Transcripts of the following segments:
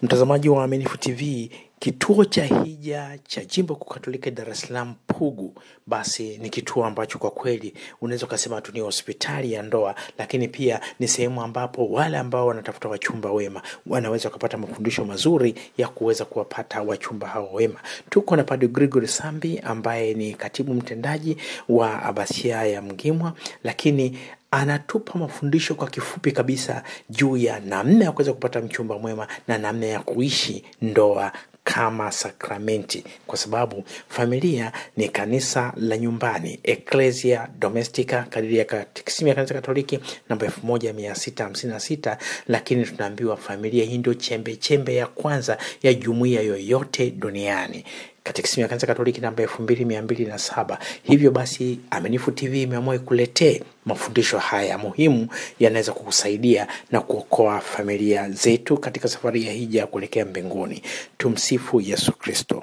Mtazamaji wa Aminifu TV, kituo cha hija cha jimbo kuu Katoliki Dar es Salaam Pugu, basi ni kituo ambacho kwa kweli unaweza ukasema tu ni hospitali ya ndoa, lakini pia ni sehemu ambapo wale ambao wanatafuta wachumba wema wanaweza wakapata mafundisho mazuri ya kuweza kuwapata wachumba hao wema. Tuko na Padre Gregory Sambi ambaye ni katibu mtendaji wa Abasia ya Mgimwa, lakini anatupa mafundisho kwa kifupi kabisa juu ya namna ya kuweza kupata mchumba mwema na namna ya kuishi ndoa kama sakramenti, kwa sababu familia ni kanisa la nyumbani, Ecclesia Domestica, kadiri ya katekisimu ya kanisa Katoliki namba elfu moja mia sita hamsini na sita. Lakini tunaambiwa familia hii ndio chembe chembe ya kwanza ya jumuiya yoyote duniani katekisimu ya kanisa Katoliki namba elfu mbili mia mbili na saba. Hivyo basi Aminifu TV imeamua ikuletee mafundisho haya muhimu yanaweza kukusaidia na kuokoa familia zetu katika safari ya hija ya kuelekea mbinguni. Tumsifu Yesu Kristo.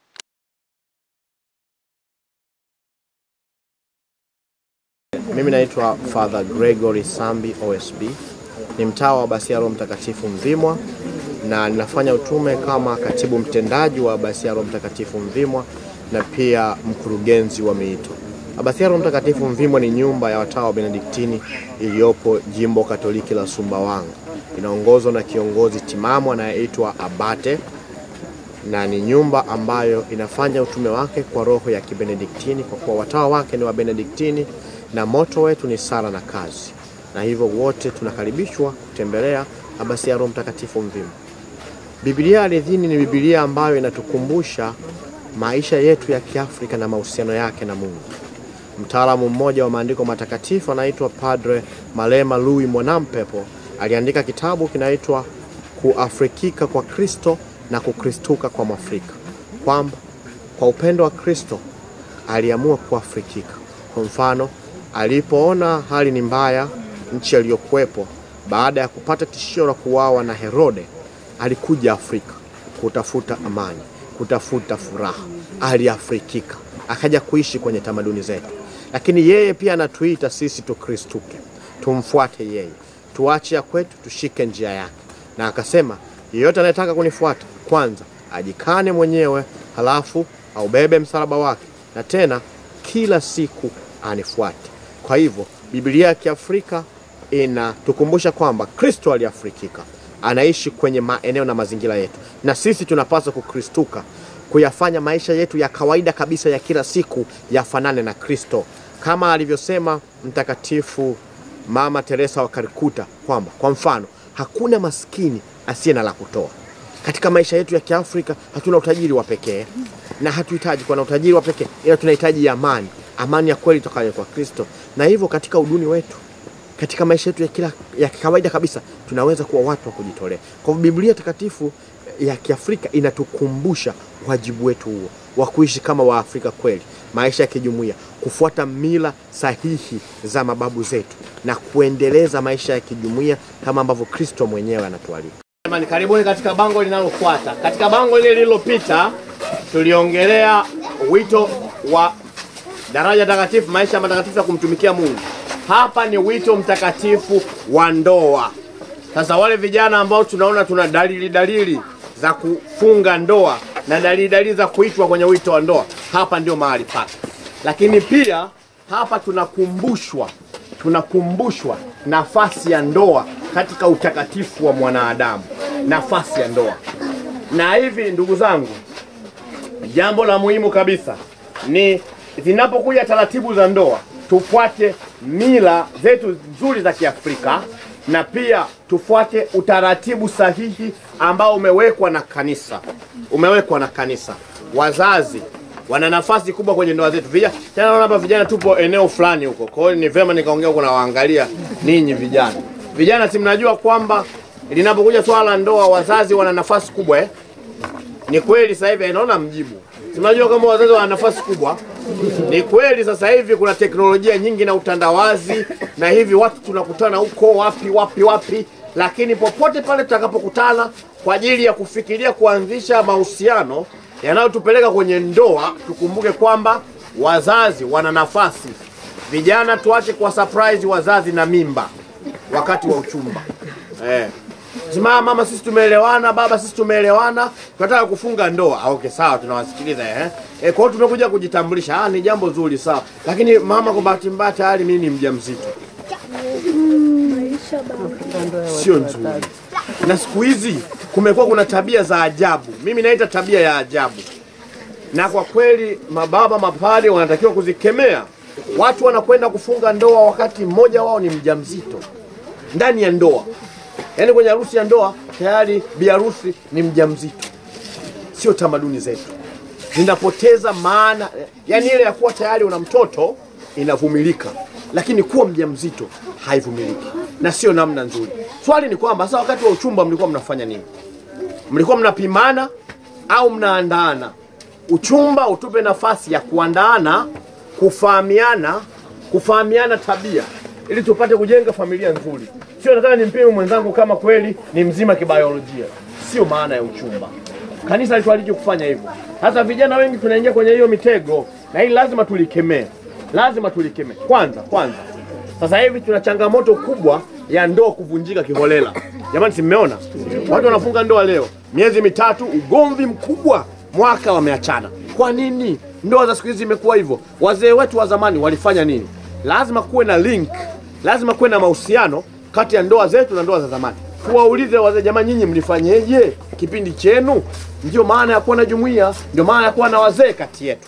Mimi naitwa Father Gregory Sambi OSB, ni mtawa wa Abasia Roho Mtakatifu Mvimwa na ninafanya utume kama katibu mtendaji wa Abasia Roho Mtakatifu Mvimwa na pia mkurugenzi wa miito. Abasia Roho Mtakatifu Mvimwa ni nyumba ya watawa wa Benediktini iliyopo jimbo Katoliki la Sumbawanga. Inaongozwa na kiongozi timamu anayeitwa Abate na ni nyumba ambayo inafanya utume wake kwa roho ya Kibenediktini kwa kuwa watawa wake ni wa Benediktini na moto wetu ni sala na kazi, na hivyo wote tunakaribishwa kutembelea Abasia Roho Mtakatifu Mvimwa. Biblia Ardhini ni Biblia ambayo inatukumbusha maisha yetu ya Kiafrika na mahusiano yake na Mungu. Mtaalamu mmoja wa maandiko matakatifu anaitwa Padre Malema Louis Mwanampepo aliandika kitabu kinaitwa Kuafrikika kwa Kristo na Kukristuka kwa Mwafrika, kwamba kwa upendo wa Kristo aliamua kuafrikika. Kwa mfano, alipoona hali ni mbaya nchi aliyokuwepo, baada ya kupata tishio la kuuawa na Herode, alikuja Afrika kutafuta amani, kutafuta furaha. Aliafrikika, akaja kuishi kwenye tamaduni zetu. Lakini yeye pia anatuita sisi tukristuke, tumfuate yeye, tuache ya kwetu, tushike njia yake, na akasema yeyote anayetaka kunifuata kwanza ajikane mwenyewe, halafu aubebe msalaba wake, na tena kila siku anifuate. Kwa hivyo Biblia ya Kiafrika inatukumbusha kwamba Kristo aliafrikika, anaishi kwenye maeneo na mazingira yetu, na sisi tunapaswa kukristuka, kuyafanya maisha yetu ya kawaida kabisa ya kila siku yafanane na Kristo, kama alivyosema Mtakatifu Mama Teresa wa Kalkuta kwamba kwa mfano hakuna maskini asiye na la kutoa. Katika maisha yetu ya Kiafrika hatuna utajiri wa pekee na hatuhitaji kuwa na utajiri wa pekee, ila tunahitaji amani, amani ya kweli tokayo kwa Kristo. Na hivyo katika uduni wetu, katika maisha yetu ya kila ya kawaida kabisa, tunaweza kuwa watu wa kujitolea. Kwa hivyo Biblia takatifu ya Kiafrika inatukumbusha wajibu wetu huo wa kuishi kama Waafrika kweli, maisha ya kijumuiya, kufuata mila sahihi za mababu zetu na kuendeleza maisha ya kijumuiya kama ambavyo Kristo mwenyewe anatualika. Jamani, karibuni katika bango linalofuata. Katika bango lile lililopita tuliongelea wito wa daraja takatifu, maisha matakatifu ya kumtumikia Mungu. Hapa ni wito mtakatifu wa ndoa. Sasa wale vijana ambao tunaona tuna dalili dalili za kufunga ndoa na dalili dalili za kuitwa kwenye wito wa ndoa, hapa ndio mahali pake. Lakini pia hapa tunakumbushwa tunakumbushwa nafasi ya ndoa katika utakatifu wa mwanadamu, nafasi ya ndoa. Na hivi ndugu zangu, jambo la muhimu kabisa ni zinapokuja taratibu za ndoa, tufuate mila zetu nzuri za Kiafrika na pia tufuate utaratibu sahihi ambao umewekwa na kanisa, umewekwa na kanisa. Wazazi wana nafasi kubwa kwenye ndoa zetu. Vijana tena, naona hapa vijana tupo eneo fulani huko, kwa hiyo ni vema nikaongea huko na waangalia ninyi vijana. Vijana, si mnajua kwamba linapokuja swala la ndoa wazazi wana nafasi kubwa eh? Ni kweli sasa hivi, naona mjibu. Si mnajua kama wazazi wana nafasi kubwa? Ni kweli sasa hivi kuna teknolojia nyingi na utandawazi, na hivi watu tunakutana huko wapi wapi wapi, lakini popote pale tutakapokutana kwa ajili ya kufikiria kuanzisha mahusiano yanayotupeleka kwenye ndoa, tukumbuke kwamba wazazi wana nafasi. Vijana, tuache kwa surprise wazazi na mimba wakati wa uchumba eh. Sema mama, sisi tumeelewana, baba, sisi tumeelewana, tunataka kufunga ndoa. Ah, okay, sawa, tunawasikiliza eh. E, kwa hiyo tumekuja kujitambulisha. Ah, ni jambo zuri sawa. Lakini mama, kwa bahati mbaya tayari mimi ni mjamzito. Sio nzuri. Na siku hizi kumekuwa kuna tabia za ajabu. Mimi naita tabia ya ajabu. Na kwa kweli mababa mapade wanatakiwa kuzikemea. Watu wanakwenda kufunga ndoa wakati mmoja wao ni mjamzito ndani ya ndoa, yaani kwenye harusi ya ndoa tayari bi harusi ni mjamzito. Sio tamaduni zetu, zinapoteza maana. Yaani ile ya kuwa tayari una mtoto inavumilika, lakini kuwa mjamzito haivumiliki na sio namna nzuri. Swali ni kwamba sasa, wakati wa uchumba mlikuwa mnafanya nini? Mlikuwa mnapimana au mnaandaana? Uchumba utupe nafasi ya kuandaana, kufahamiana, kufahamiana tabia ili tupate kujenga familia nzuri. Sio nataka nimpime mwenzangu kama kweli ni mzima kibiolojia, sio maana ya uchumba. Kanisa litualije kufanya hivyo. Hata vijana wengi tunaingia kwenye hiyo mitego, na hili lazima tulikemee, lazima tulikemee. Kwanza kwanza, sasa hivi tuna changamoto kubwa ya ndoa kuvunjika kiholela. Jamani, si mmeona watu wanafunga ndoa leo, miezi mitatu, ugomvi mkubwa, mwaka wameachana. Kwa nini? Ndoa za siku hizi imekuwa hivyo. Wazee wetu wa zamani walifanya nini? Lazima kuwe na link, lazima kuwe na mahusiano kati ya ndoa zetu na ndoa za zamani. Tuwaulize wazee, jamani, nyinyi mlifanyeje kipindi chenu? Ndio maana ya kuwa na jumuiya, ndio maana ya kuwa na wazee kati yetu.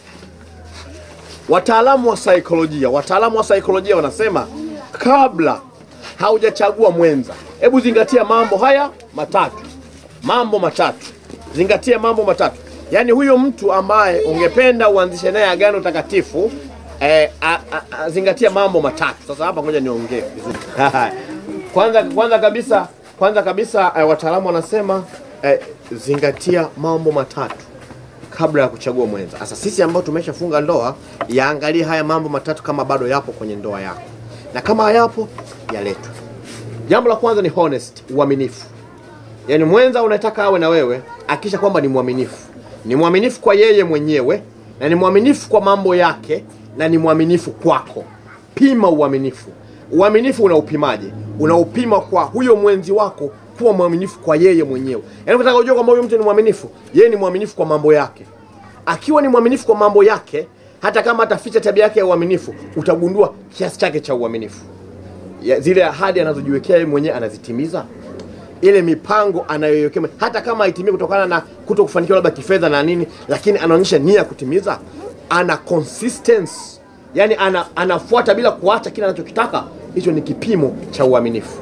Wataalamu wa saikolojia, wataalamu wa saikolojia wanasema kabla haujachagua mwenza, hebu zingatia mambo haya matatu, mambo matatu, zingatia mambo matatu. Yaani huyo mtu ambaye ungependa uanzishe naye agano takatifu eh, a, a, a, zingatia mambo matatu. Sasa hapa ngoja niongee vizuri. kwanza, kwanza kabisa, kwanza kabisa eh, wataalamu wanasema eh, zingatia mambo matatu kabla ya kuchagua mwenza. Sasa sisi ambao tumeshafunga ndoa, yaangalie haya mambo matatu kama bado yapo kwenye ndoa yako, na kama hayapo yaletwe. Jambo la kwanza ni honest, uaminifu. Yaani mwenza unataka awe na wewe, akisha kwamba ni mwaminifu, ni mwaminifu kwa yeye mwenyewe na ni mwaminifu kwa mambo yake na ni mwaminifu kwako. Pima uaminifu. Uaminifu unaupimaje? Unaupima kwa huyo mwenzi wako kuwa mwaminifu kwa yeye mwenyewe. Yaani unataka kujua kwamba huyo mtu ni mwaminifu, yeye ni mwaminifu kwa mambo yake. Akiwa ni mwaminifu kwa mambo yake, hata kama ataficha tabia yake ya uaminifu, utagundua kiasi chake cha uaminifu. Ya, zile ahadi anazojiwekea yeye mwenyewe anazitimiza ile mipango anayoiwekea hata kama haitimii kutokana na kuto kufanikiwa labda kifedha na nini, lakini anaonyesha nia ya kutimiza, ana consistency, yani ana, anafuata bila kuacha kile anachokitaka. Hicho ni kipimo cha uaminifu.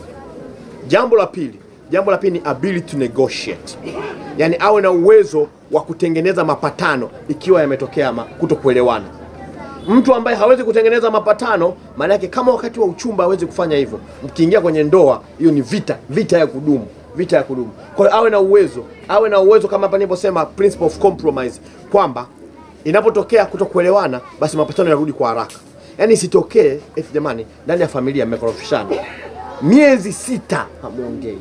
Jambo la pili, jambo la pili ni ability to negotiate, yani awe na uwezo wa kutengeneza mapatano ikiwa yametokea kuto kuelewana. Mtu ambaye hawezi kutengeneza mapatano, maana yake kama wakati wa uchumba hawezi kufanya hivyo, mkiingia kwenye ndoa, hiyo ni vita, vita ya kudumu, vita ya kudumu. Kwa hiyo awe na uwezo, awe na uwezo kama hapa niliposema principle of compromise, kwamba inapotokea kutokuelewana, basi mapatano yarudi kwa haraka. Yaani isitokee eti jamani, ndani ya familia mmekorofishana miezi sita hamuongei,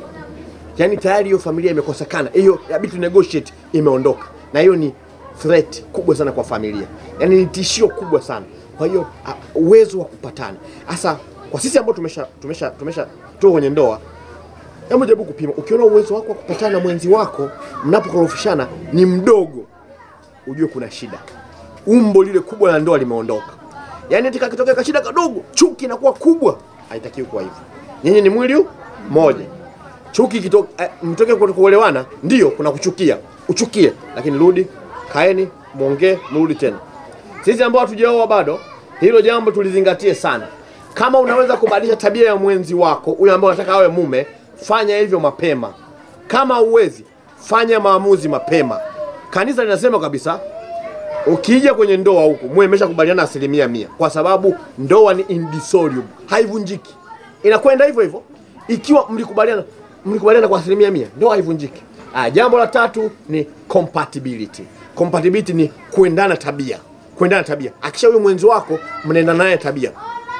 yaani tayari hiyo familia imekosekana, hiyo ability to negotiate imeondoka, na hiyo ni threat kubwa sana kwa familia, yaani ni tishio kubwa sana. Kwa hiyo uh, uwezo wa kupatana hasa kwa sisi ambao tumesha tumesha tumesha tuko kwenye ndoa, hebu jaribu kupima. Ukiona uwezo wako wa kupatana na mwenzi wako mnapokorofishana ni mdogo, ujue kuna shida, umbo lile kubwa la ndoa limeondoka. Yaani tika kitokea kashida kadogo, chuki inakuwa kubwa. Haitakiwi kuwa hivyo. Nyinyi ni mwili mmoja. Chuki kitoka eh, mtoke kuelewana, ndio kuna kuchukia, uchukie, lakini rudi kaeni mwongee, mrudi tena. Sisi ambao hatujaoa bado, hilo jambo tulizingatie sana. Kama unaweza kubadilisha tabia ya mwenzi wako, huyo ambaye unataka awe mume, fanya hivyo mapema. Kama uwezi, fanya maamuzi mapema. Kanisa linasema kabisa, ukija kwenye ndoa huku muwe mmeshakubaliana asilimia mia, kwa sababu ndoa ni indissoluble, haivunjiki. Inakwenda hivyo hivyo. Ikiwa mlikubaliana mlikubaliana kwa asilimia mia, ndoa haivunjiki. Ah, jambo la tatu ni compatibility. Compatibility ni kuendana tabia, kuendana tabia. Akisha huyo mwenzi wako mnaendana naye tabia.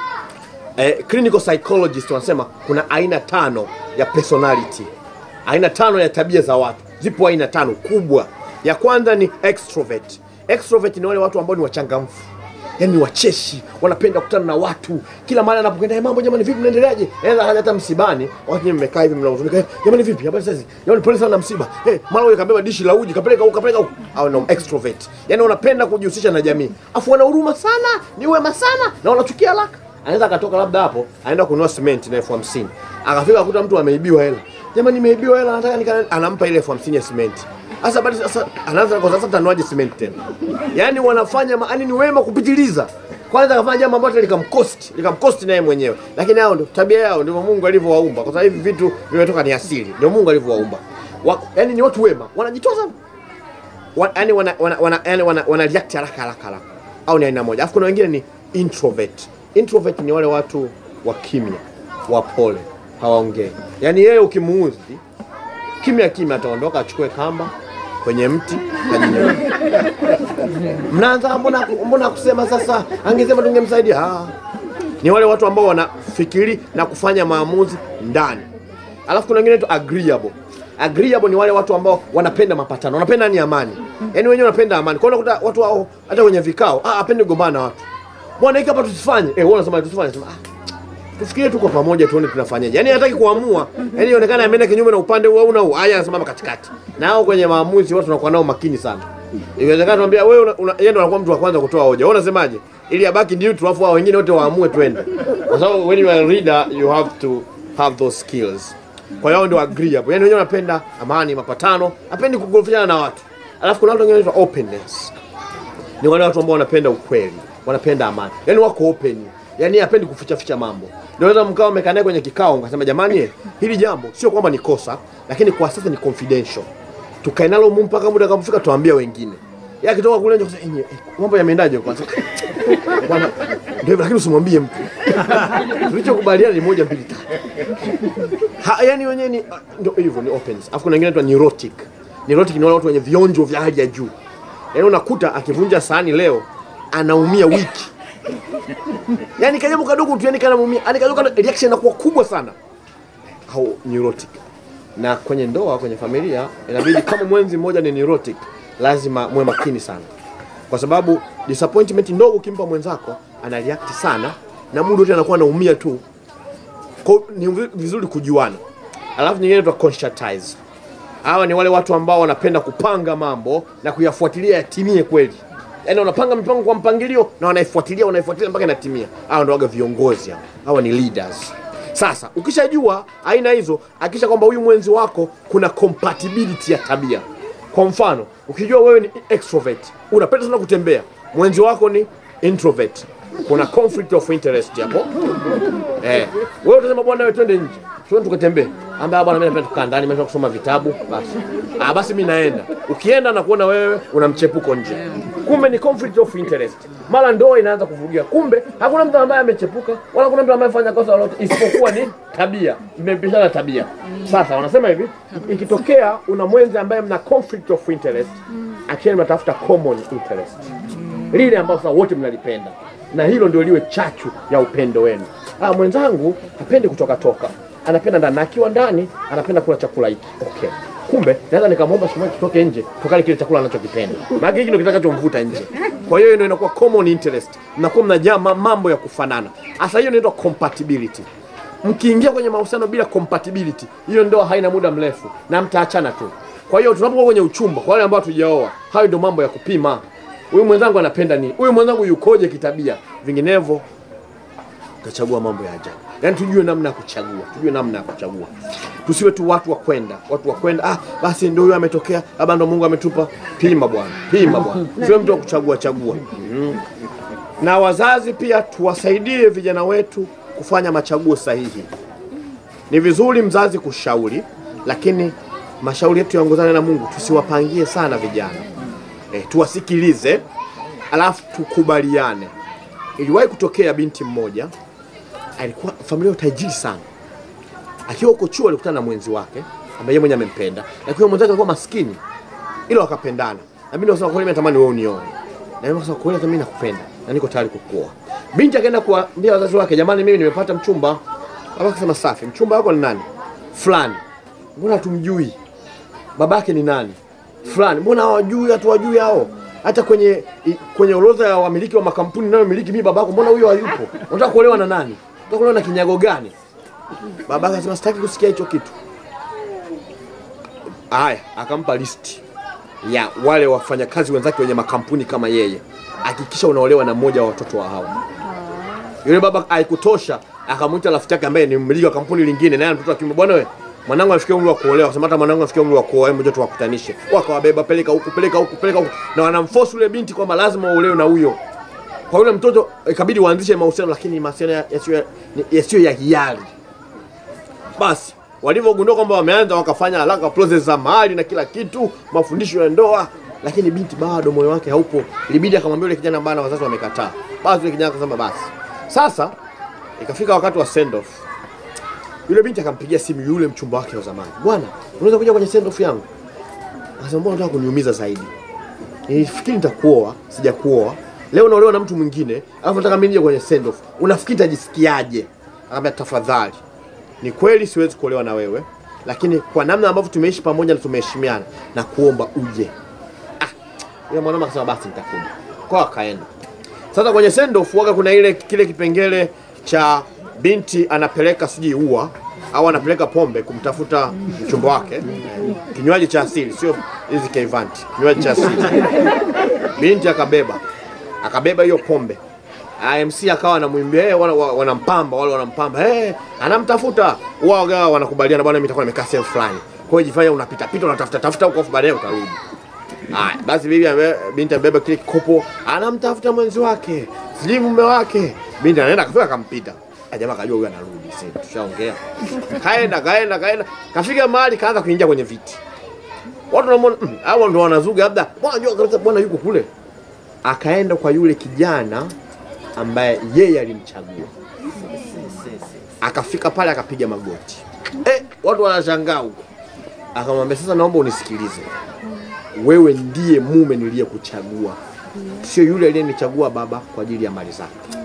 Eh, clinical psychologist wanasema kuna aina tano ya personality, aina tano ya tabia za watu. Zipo aina tano kubwa. Ya kwanza ni extrovert. Extrovert ni wale watu ambao ni wachangamfu, yani ni wacheshi wanapenda kukutana na watu kila mahali anapokwenda "Eh, mambo jamani vipi mnaendeleaje Eza haja hata msibani wakati nyinyi mmekaa hivi mnahuzunika "Eh, jamani vipi habari sasa jamani pole sana na msiba eh mara huyo kabeba dishi la uji kapeleka huko kapeleka huko au no extrovert yani wanapenda kujihusisha na jamii afu wana huruma sana ni wema sana na wanachukia haraka anaweza akatoka labda hapo aenda kununua cement na elfu hamsini akafika akuta mtu ameibiwa hela jamani nimeibiwa hela nataka nika anampa ile elfu hamsini ya cement sasa bado sasa anaanza kwa sasa tanuaje cement tena yani wanafanya ma- yani ni wema kupitiliza kwanza akafanya jambo ambalo likamkosti likamkosti naye mwenyewe lakini hao ndio tabia yao ndivyo Mungu alivyowaumba kwa sababu hivi vitu vimetoka ni asili ndio Mungu alivyowaumba wa, yani ni watu wema wanajitoa sana wa, yani wana, wana, wana, yani wana, wana react haraka haraka haraka au ni aina moja alafu kuna wengine ni introvert introvert ni wale watu wa kimya wapole hawaongei yani yeye ukimuudhi kimya kimya ataondoka achukue kamba kwenye mti ajinyoe. mnaanza mbona mbona kusema sasa angesema tungemsaidia ah. ni wale watu ambao wanafikiri na kufanya maamuzi ndani alafu kuna wengine tu agreeable agreeable ni wale watu ambao wanapenda mapatano wanapenda ni amani yaani wenyewe wanapenda amani kwa hiyo unakuta watu wao hata kwenye vikao ah apendi kugombana na watu bwana hiki hapa tusifanye eh wewe unasema tusifanye sema ah tufikirie tuko pamoja tuone tunafanyaje. Yaani hataki kuamua. Yaani ionekana ameenda kinyume na upande huu au na huu. Haya anasimama katikati. Na hao kwenye maamuzi watu wanakuwa nao makini sana. Inawezekana tuambia wewe una- una- yeye ndo anakuwa mtu wa kwanza kutoa hoja. Wewe unasemaje? Ili abaki neutral alafu hao wengine wote waamue twende. Kwa sababu when you are a leader you have to have those skills. Kwa hiyo hao ndio agreeable. Yaani wenyewe wanapenda amani, mapatano, hapendi kugofishana na watu. Alafu kuna watu wengine wanaitwa openness ni wale watu ambao wanapenda ukweli, wanapenda amani, yaani wako open, yaani hapendi kuficha ficha mambo. Naweza mkao mmekaa naye kwenye kikao mkasema, jamani, hili jambo sio kwamba ni kosa, lakini kwa sasa ni confidential, tukae nalo humu mpaka muda kama tuambia wengine. Yeye akitoka kule nje kusema, "Eh, eh, mambo yameendaje kwanza?" Bwana, ndio hivyo, lakini usimwambie mtu. Tulichokubaliana ni moja mbili tatu. Ha, yani wenyewe ni ah, ndio hivyo ni opens. Alafu kuna wengine tu neurotic. Neurotic ni wale watu wenye vionjo vya hali ya juu. Yaani unakuta akivunja sahani leo anaumia wiki. Yaani kajambo kadogo tu yani kanaumia. Yaani kadogo kana- reaction inakuwa kubwa sana. Au neurotic. Na kwenye ndoa, kwenye familia inabidi kama mwenzi mmoja ni neurotic, lazima muwe makini sana. Kwa sababu disappointment ndogo ukimpa mwenzako ana react sana na muda wote anakuwa anaumia tu. Kwa hiyo ni vi- vizuri kujuana. Alafu nyingine inaitwa conscientize. Hawa ni wale watu ambao wanapenda kupanga mambo na kuyafuatilia yatimie kweli. Yaani wanapanga mipango kwa mpangilio na wanaifuatilia wanaifuatilia mpaka inatimia. Hawa ndio waga viongozi hao. Hawa ni leaders. Sasa ukishajua aina hizo, hakikisha kwamba huyu mwenzi wako kuna compatibility ya tabia. Kwa mfano, ukijua wewe ni extrovert, unapenda sana kutembea, mwenzi wako ni introvert, kuna conflict of interest hapo. Eh, wewe utasema bwana, wewe twende nje, twende tukatembee. Ambaye bwana, mimi napenda kukaa ndani, mimi napenda kusoma vitabu. Basi ah, basi mimi naenda. Ukienda na kuona wewe una mchepuko nje, kumbe ni conflict of interest. Mara ndoa inaanza kuvurugia, kumbe hakuna mtu ambaye amechepuka wala hakuna mtu ambaye afanya kosa lolote, isipokuwa ni tabia, mmepishana tabia. Sasa wanasema hivi, ikitokea una mwenzi ambaye mna conflict of interest, actually mnatafuta common interest lile ambalo sasa wote mnalipenda, na hilo ndio liwe chachu ya upendo wenu. Ah, mwenzangu hapendi kutoka toka, anapenda ndani, na akiwa ndani anapenda kula chakula hiki. Okay, kumbe naweza nikamwomba siku moja tutoke nje tukale kile chakula anachokipenda, maana hiki ndio kitakachomvuta nje. Kwa hiyo ndio inakuwa common interest, mnakuwa mnajaa ma- mambo ya kufanana. Sasa hiyo inaitwa compatibility. Mkiingia kwenye mahusiano bila compatibility, hiyo ndoa haina muda mrefu na mtaachana tu. Kwa hiyo tunapokuwa kwenye uchumba, kwa wale ambao hatujaoa, hayo ndio mambo ya kupima. Huyu mwenzangu anapenda nini? Huyu mwenzangu yukoje kitabia? Vinginevyo utachagua mambo ya ajabu. Yaani tujue namna ya kuchagua, tujue namna ya kuchagua. Tusiwe tu watu wa kwenda, watu wa kwenda, ah, basi ndio huyo ametokea, labda ndo Mungu ametupa. Pima bwana, pima bwana. Siwe mtu wa kuchagua chagua. Mhm. Na wazazi pia tuwasaidie vijana wetu kufanya machaguo sahihi. Ni vizuri mzazi kushauri, lakini mashauri yetu yaongozane na Mungu. Tusiwapangie sana vijana e, tuwasikilize, alafu tukubaliane. Iliwahi kutokea binti mmoja alikuwa familia ya utajiri sana. Akiwa huko chuo alikutana na mwenzi wake ambaye yeye mwenyewe amempenda, lakini mwenzake alikuwa maskini, ila wakapendana. Na binti akasema kweli, mimi natamani wewe unioe, na yeye akasema kweli, hata mimi nakupenda na niko tayari kukuoa. Binti akaenda kuambia wazazi wake, jamani, mimi nimepata mchumba. Baba akasema safi, mchumba wako ni nani? Fulani. Mbona hatumjui? Babake ni nani? Fulani. Mbona hawajui, hatuwajui hao? hata kwenye i- kwenye orodha ya wamiliki wa makampuni ninayomiliki mimi babako, mbona huyo hayupo? Unataka kuolewa na nani? Unataka kuolewa na kinyago gani? Babake akasema sitaki kusikia hicho kitu. Haya, akampa listi ya wale wafanyakazi wenzake wenye makampuni kama yeye, hakikisha unaolewa na mmoja wa watoto wa hao. Yule baba haikutosha, akamwita rafiki yake ambaye ni mmiliki wa kampuni lingine, naye ana mtoto wa kiume. Bwana we, mwanangu afikia umri wa kuolewa, akasema hata mwanangu afikia umri wa kuoa, hebu njoo tuwakutanishe. Wakawabeba, peleka huku, peleka huku, peleka huku, na wanamforce yule binti kwamba lazima uolewe na huyo. Kwa yule mtoto ikabidi waanzishe mahusiano, lakini mahusiano ya- yasiyo yasiyo ya hiari. Basi walivyogundua kwamba wameanza, wakafanya haraka process za mahali na kila kitu, mafundisho ya ndoa, lakini binti bado moyo wake haupo. Ilibidi akamwambia yule kijana, bana, wazazi wamekataa. Basi yule kijana akasema basi. Sasa ikafika wakati wa send off. Yule binti akampigia simu yule mchumba wake wa zamani, bwana, unaweza kuja kwenye send off yangu? Akasema mbona unataka kuniumiza zaidi? Nilifikiri nitakuoa, sijakuoa. Leo unaolewa na mtu mwingine, alafu nataka mimi nije kwenye send off. Unafikiri nitajisikiaje? Akamwambia tafadhali, ni kweli siwezi kuolewa na wewe, lakini kwa namna ambavyo tumeishi pamoja na tumeheshimiana, na kuomba uje. Ah, yule mwanaume akasema basi nitakuja. Kwa akaenda. Sasa kwenye send off waga kuna ile kile kipengele cha binti anapeleka sijui ua au anapeleka pombe kumtafuta mchumba wake, kinywaji cha asili, sio hizi keivanti, kinywaji cha asili. Binti akabeba akabeba hiyo pombe. IMC akawa anamwimbia hey, wana, wana- wanampamba wale wanampamba hey, anamtafuta wao wanakubaliana, bwana, mimi nitakuwa nimekaa sehemu fulani. Kwa hiyo jifanya unapita pita unatafuta tafuta huko, afu baadaye utarudi. Haya, basi bibi ambe, binti amebeba kile kikopo, anamtafuta mwenzi wake, sijui mume wake. Binti anaenda kafika akampita. Ah, Jamaa kajua huyu anarudi, sasa tushaongea. Kaenda kaenda kaenda, kafika mahali kaanza kuingia kwenye viti. Watu wanamwona mm, hao ndo wanazuga, labda bwana jua kabisa bwana yuko kule. Akaenda kwa yule kijana ambaye yeye alimchagua. Akafika pale akapiga magoti. Eh, watu wanashangaa huko. Akamwambia sasa, naomba unisikilize wewe ndiye mume niliyekuchagua, sio yule aliyenichagua baba kwa ajili ya mali zake.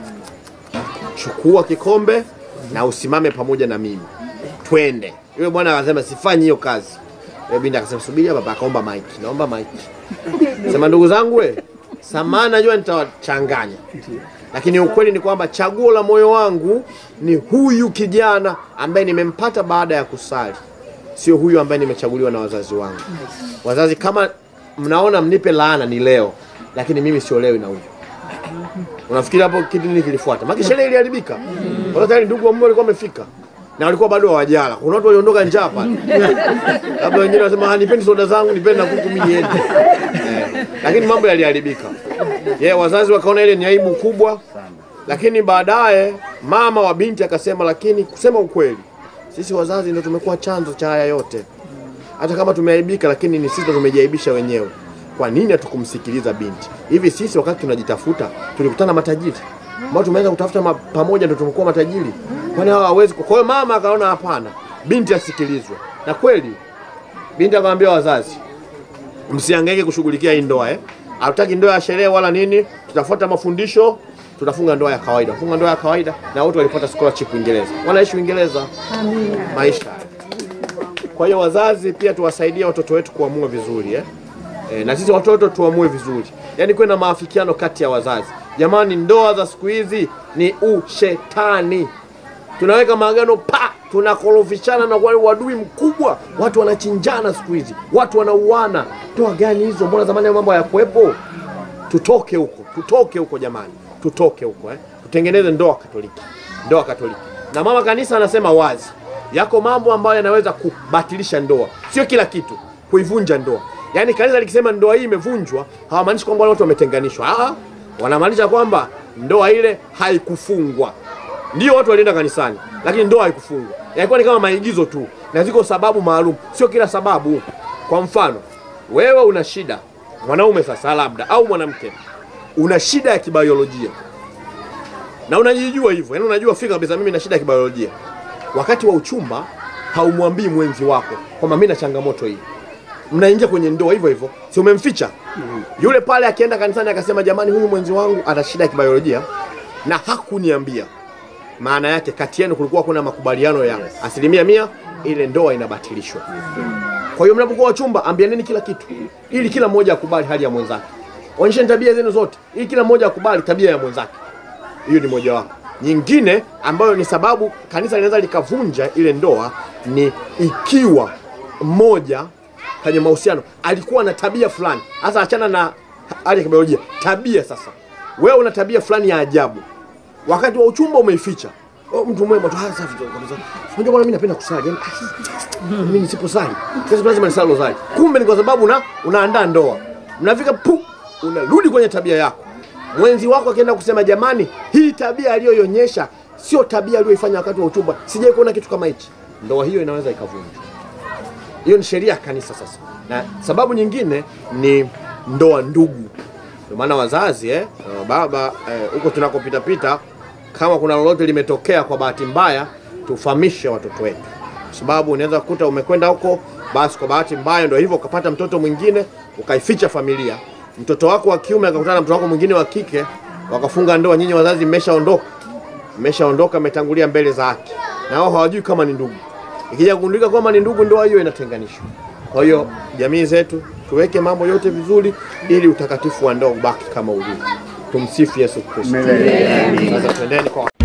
Chukua kikombe na usimame pamoja na mimi, twende. Yule bwana akasema sifanyi hiyo kazi. Yule binti akasema subiria baba, akaomba maiki, naomba maiki. Sema ndugu zangu, we samahani, najua nitawachanganya, lakini ukweli ni kwamba chaguo la moyo wangu ni huyu kijana ambaye nimempata baada ya kusali, sio huyu ambaye nimechaguliwa na wazazi wangu. Wazazi, kama mnaona mnipe laana ni leo, lakini mimi siolewi na huyu. Unafikiri hapo kitu nini kilifuata? Maana sherehe iliharibika. Wala tayari ndugu wa mume walikuwa wamefika. Na walikuwa bado hawajala. Kuna watu waliondoka njaa pale. Labda wengine wanasema ah, nipeni soda zangu, nipeni na kuku mimi niende. Eh, lakini mambo yaliharibika. Yeye wazazi wakaona ile ni aibu kubwa. Lakini baadaye mama wa binti akasema, lakini kusema ukweli, sisi wazazi ndio tumekuwa chanzo cha haya yote hata kama tumeaibika, lakini ni sisi ndo tumejiaibisha wenyewe. Kwa nini hatukumsikiliza binti? Hivi sisi wakati tunajitafuta tulikutana na matajiri ambao tumeweza kutafuta ma, pamoja ndo tumekuwa matajiri, kwani hawa hawezi? Kwa hiyo mama akaona hapana, binti asikilizwe, na kweli binti akamwambia wazazi, msihangaike kushughulikia hii ndoa eh. Hatutaki ndoa ya sherehe wala nini, tutafuata mafundisho, tutafunga ndoa ya kawaida. Funga ndoa ya kawaida, na wote walipata scholarship Uingereza, wanaishi Uingereza maisha kwa hiyo wazazi pia tuwasaidie watoto wetu kuamua vizuri eh? E, na sisi watoto tuamue vizuri, yaani kuwe na maafikiano kati ya wazazi. Jamani, ndoa za siku hizi ni ushetani. Tunaweka maagano pa, tunakorofishana na wale wadui mkubwa, watu wanachinjana siku hizi, watu wanauana. Ndoa gani hizo? Mbona zamani hayo mambo hayakuwepo? Tutoke huko, tutoke huko jamani, tutoke huko eh? Tutengeneze ndoa Katoliki, ndoa Katoliki. Na mama kanisa anasema wazi, yako mambo ambayo yanaweza kubatilisha ndoa, sio kila kitu, kuivunja ndoa. Yaani kanisa likisema ndoa hii imevunjwa, hawamaanishi kwamba wale watu wametenganishwa. Ah, wanamaanisha kwamba ndoa ile haikufungwa. Ndio watu walienda kanisani, lakini ndoa haikufungwa. Yalikuwa ni kama maigizo tu, na ziko sababu maalum, sio kila sababu. Kwa mfano, wewe una shida, mwanaume sasa labda, au mwanamke, una shida ya kibiolojia na unajijua hivyo, yaani unajua fika kabisa, mimi na shida ya kibiolojia. Wakati wa uchumba haumwambii mwenzi wako kwamba mimi na changamoto hii, mnaingia kwenye ndoa hivyo hivyo, si umemficha yule pale. Akienda kanisani akasema, jamani, huyu mwenzi wangu ana shida ya kibiolojia na hakuniambia, maana yake kati yenu kulikuwa kuna makubaliano ya asilimia mia, ile ndoa inabatilishwa. Kwa hiyo mnapokuwa wachumba, ambianeni kila kitu ili kila mmoja akubali hali ya mwenzake. onyesheni tabia zenu zote, ili kila mmoja akubali tabia ya mwenzake. Hiyo ni mojawapo. Nyingine ambayo ni sababu kanisa linaweza likavunja ile ndoa ni ikiwa mmoja kwenye mahusiano alikuwa na tabia fulani, hasa achana na hali ya kibiolojia, tabia. Sasa wewe una tabia fulani ya ajabu, wakati wa uchumba umeificha. Oh, mtu mwema tu hasa safi tu kabisa. Unajua bwana, mimi napenda kusali. Yaani, ah, mimi nisiposali, sasa lazima nisali rozari. Kumbe ni kwa sababu una unaandaa ndoa. Mnafika pu, unarudi kwenye tabia yako. Mwenzi wako akienda kusema jamani, hii tabia aliyoionyesha sio tabia aliyoifanya wakati wa uchumba. Sijai kuona kitu kama hichi. Ndoa hiyo inaweza ikavunjwa. Hiyo ni sheria ya kanisa sasa. Na sababu nyingine ni ndoa ndugu. Ndio maana wazazi eh, uh, baba eh, huko tunakopita pita, kama kuna lolote limetokea kwa bahati mbaya, tufahamishe watoto wetu, kwa sababu unaweza kukuta umekwenda huko, basi kwa bahati mbaya ndio hivyo, ukapata mtoto mwingine ukaificha familia. Mtoto wako wa kiume akakutana na mtoto wako mwingine wa kike, wakafunga ndoa. Nyinyi wazazi mmeshaondoka, mmeshaondoka, mmetangulia mbele za haki, na wao hawajui kama ni ndugu. Ikija kugundulika kwamba ni ndugu, ndoa hiyo inatenganishwa. Kwa hiyo jamii zetu tuweke mambo yote vizuri, ili utakatifu wa ndoa ubaki kama ulivyo. Tumsifu Yesu Kristo. Sasa twendeni kwa